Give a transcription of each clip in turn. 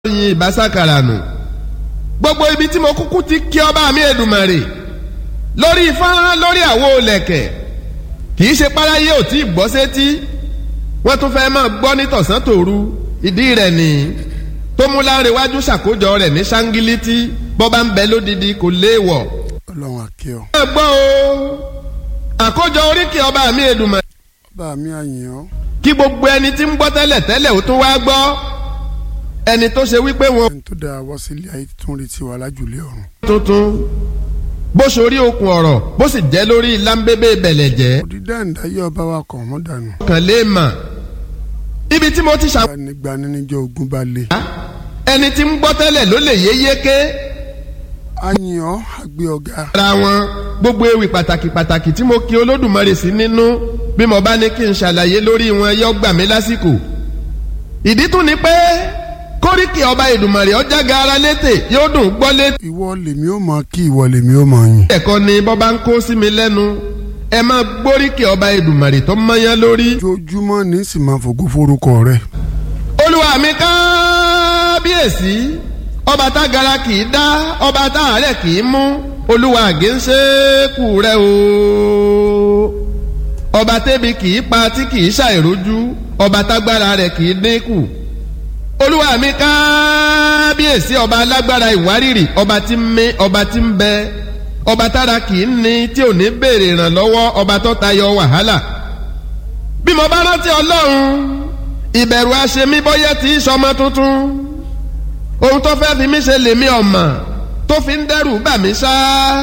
yin ìbásàkàrà nù gbogbo ibi tí mo kúkú ti kí ọba mi Èdùmàrè lórí fọ́nrán lórí àwo lẹ̀kẹ̀ kì í ṣe páráyé ò tí ì gbọ́ sétí wọ́n tún fẹ́ máa gbọ́ ní tọ̀sán tòru ìdí rẹ̀ nìyí tó mú láńrewájú ṣàkójọ rẹ̀ ní ṣáńgílítì bọ́ bá ń bẹ lódìdí kò léèwọ̀. ọlọ́run àkẹ́ ọ. ẹ gbọ́ o àkójọ oríkì ọba mi Èdùmàrè bá mi àyìn ọ́. kí gbogbo ẹni tí ń gbọ́ tẹ́lẹ̀ tẹ́lẹ̀ ó tún wá gbọ́ ẹni tó ṣe wípé wọn ẹni tó dáa wá sílé ayé tún retí wa lájùlé ọ̀run. tuntun bó ṣorí okùn ọ̀rọ̀ bó sì jẹ́ lórí lámbébé bẹ̀lẹ̀ jẹ́ òdìdá ìdáyé ọba wa kàn mọ́ dànù. kàn lè mà ibi tí mo ti ṣàwọn gbanigbani níjọ́ ogun bá lé. ẹni tí ń gbọ́ tẹ́lẹ̀ ló lè yé yéké àyìn ọ́ àgbẹ̀ ọ̀gá. ara wọn gbogbo ewì pàtàkì pàtàkì tí mo kí olódùmarè sí nínú bí mo bá ní kí n ṣàlàyé lórí wọn yọ gbà mí lásìkò ìdí tún ni pé kóríkì ọba Èdùmàrè ọjà gaara létè yóò dùn gbọ́ létè ìwọ lèmi ó mọ kí ìwọ lèmi ó mọ yìn. ẹ̀kọ́ ni bọ́ bá ń kó sí mi lẹ́nu ẹ máa gbóríkì ọba Èdùmàrè tó mọ́yán lórí. ojoojúmọ́ ní sì máa fògo forúkọ rẹ. olúwa mi kábíyèsí ọba tágara kì í dá ọba táàárẹ̀ kì í mú olúwa àgéńṣekù rẹ o ọba tẹ́bi kì í pa tí kì í ṣàìrójú ọba tágbára rẹ̀ kì í dínkù olúwa mi kábíyèsí ọba alágbára ìwárìrì ọba tí ń mí ọba tí ń bẹ ọba tára kì í ní tí ò ní béèrè ìrànlọ́wọ́ ọba tó tayọ wàhálà bí mo bá rántí ọlọ́run ìbẹ̀rù aṣemí bọ́yẹ́ tí í sọmọ tuntun ohun tó fẹ́ fi mí ṣe lèmi ọ̀mà tó fi ń dẹ́rù bà mí ṣá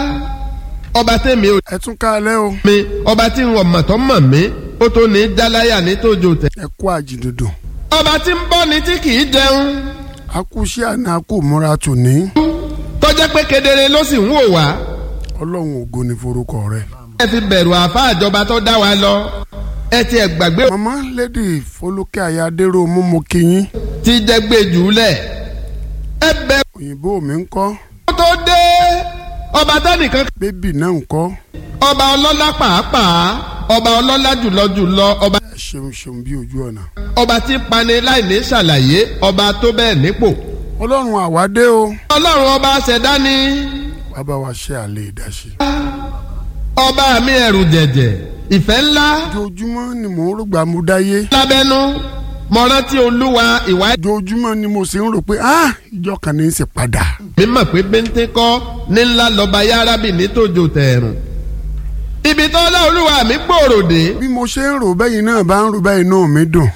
ọba tèmi ò ẹ tún kálẹ̀ o. mi ọba tí ń wọ̀mọ̀ tó mọ̀ mí ó tó ní jáláyà ní tójó tẹ̀. ẹ kú àjìdòdò. ọba tí ń bọ́ ni tí kì í jẹun akúṣe àná kò múra tòní. tó jẹ́ pé kedere ló sì ń wò wá ọlọ́run ògo ni forúkọ rẹ. ẹ fi bẹ̀rù àfa àjọba tó dá wa lọ ẹ ti ẹ̀ gbàgbé màmá lady folúkẹ́ ayádéró mú mo kí yín. tí jẹ́ gbé jùlẹ̀ ẹ bẹ̀rù òyìnbó mi ń kọ́ tó dé ọba tánìkan bébì náà ń kọ́. ọba ọlọ́lá pàápàá ọba ọlọ́lá jùlọ jùlọ ọba ẹ ṣeun ṣeun bí ojú ọ̀nà. ọba tí ń pani láì ní ṣàlàyé ọba tó bẹ́ẹ̀ nípò. ọlọ́run àwádé o. ọlọ́run ọba ṣẹ̀dá ni bàbá wa ṣe àlè ìdásí. ọba mi ẹ̀rù jẹ̀jẹ̀ ìfẹ́ ńlá ojoojúmọ́ ni mò ń rògbà mo dáyé. lábẹ́nú mo rántí olúwa ìwà ojoojúmọ́ ni mo sì ń rò pé ah ìjọ kan ní í ṣe padà. mi mọ̀ pé bẹ́ńtẹ́ kọ́ ní ńlá lọ́ba yárábì nítòjò tẹ̀rùn. ibi tó lá olúwa mi gbòòrò dé. bí mo ṣe ń rò bẹ́yìn náà bá ń rò bẹ́yìn náà mi dùn.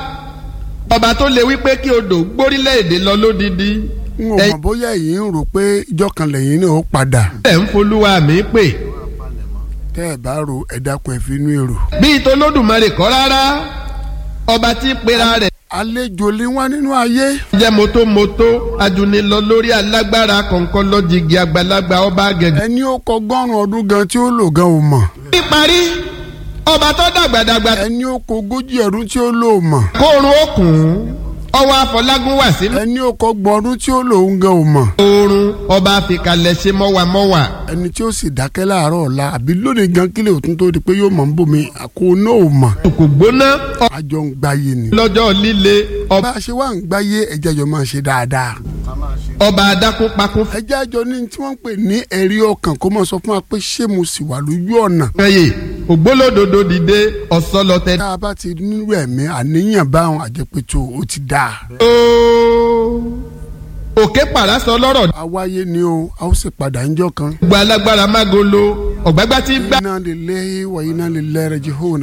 ọba tó lè wí pé kí odò gbórílẹ̀-èdè lọ lódìdí. n ò mọ̀ bóyá èyí ń rò pé ìjọ kan lẹ́yìn náà ó padà. ẹ̀ ń folúwa mi pè. tẹ́ ẹ bá ro ẹ dákun ẹ fi inú èrò. bíi tolódùmarè kọ́ rárá ọba tí pera rẹ̀ àlejò lè wá nínú ayé. jẹ́ motomoto ajunilọ lórí alágbára kọ̀ọ̀kan lọ́jìgì àgbàlagbà ọba gẹ̀gẹ̀. ẹni ó kọ gbọ́rùn ọdún gan tí ó lò gan ò mọ̀. níparí ọba tó dàgbàdàgbà ẹni ó kọ ogójì ọdún tí ó lò ò mọ̀. kóorun òkun ọwọ́ àfọlágún wà sí ẹni ó kọ gbọ́ ọdún tí ó lò ń gan ò mọ̀. oorun ọba àfikalẹ̀ ṣe mọ́wàmọ́wà. ẹni tí ó sì dákẹ́ láàárọ̀ ọ̀la àbí lónìí gan kílẹ̀ òtún tó di pé yóò mọ̀ ń bòmí àkó náà ò mọ̀. kò gbóná àjọ ń gbáyé ni. lọ́jọ́ líle bá a ṣe wá ń gbáyé ẹjẹ́ àjọ máa ṣe dáadáa. ọba adákúnpakún ẹjẹ́ àjọ ní tí wọ́n ń pè ní ẹ̀rí ọkàn kó máa sọ fún wa pé ṣé mo sì wà lójú ọ̀nà. fẹ́yè ògbólódodo dìde ọ̀sọ́lọ́tẹ. tá a bá ti nírú ẹ̀mí àníyàn báwọn àjẹpẹ̀tò ó ti dáa. ooo òkè pàrásọ lọ́rọ̀ àwáyé ni o a ó sì padà ń jọ kan. gba alágbára mágolo ọ̀gbágbá tí gbá. iná lè lé wa iná lè lẹ́rẹ̀ jehona.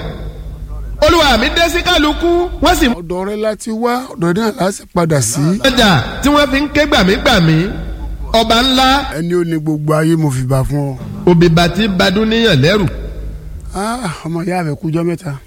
olúwa mi dé sí kálukú wọ́n sì mú ọ̀dọ̀ rẹ láti wá ọ̀dọ̀ náà láti padà sí. ọjà tí wọ́n fi ń ké gbàmígbàmí ọba ńlá ẹni ó ní gbogbo ayé mo fi bá fún ọ. òbíbà tí badún níyàn lẹ́rù. Ah, ọmọ ìyá rẹ kújọ mẹ́ta.